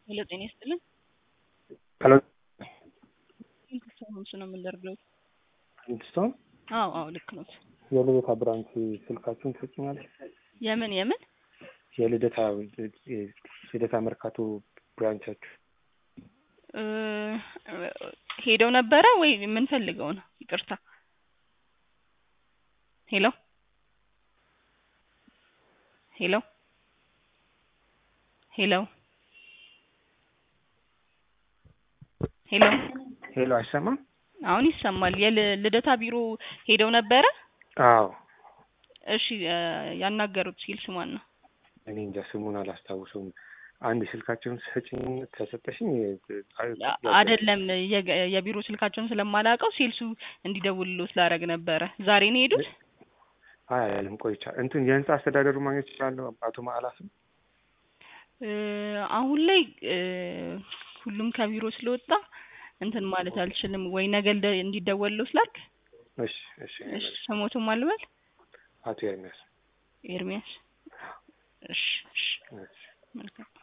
ሄሎ ጤና ይስጥልን። ሄሎ ስንት ሆምስ ነው የምንደርገው? ሂልስቶን አዎ አዎ ልክ ኖት። የልደታ ብራንች ስልካችሁን ትሰጭኛለሽ? የምን የምን የልደታ የልደታ መርካቶ ብራንቻችሁ እ ሄደው ነበረ ወይ የምንፈልገው ነው? ይቅርታ ሄሎ ሄሎ ሄሎ ሄሎ ሄሎ አይሰማም? አሁን ይሰማል። የልደታ ቢሮ ሄደው ነበረ? አዎ እሺ እ ያናገሩት ሲልስ ማን ነው? እኔ እንጃ ስሙን አላስታውሰውም። አንድ ስልካቸውን ሰጭኝ ከሰጠሽኝ አይደለም የገ- የቢሮ ስልካቸውን ስለማላውቀው ሴልሱ እንዲደውልሎት ላደርግ ነበረ። ዛሬ ነው የሄዱት? አይ አይደለም ቆይቻ እንትን የህንጻ አስተዳደሩ ማግኘት ይችላለሁ አቶ ማዕላፍም እ አሁን ላይ እ ሁሉም ከቢሮ ስለወጣ እንትን ማለት አልችልም። ወይ ነገ እንደ- እንዲደወልሎት ላድርግ? እሺ እሺ እሺ ስሞቱን ማልበል አቶ ኤርሚያስ ኤርሚያስ። እሺ እሺ እሺ መልካም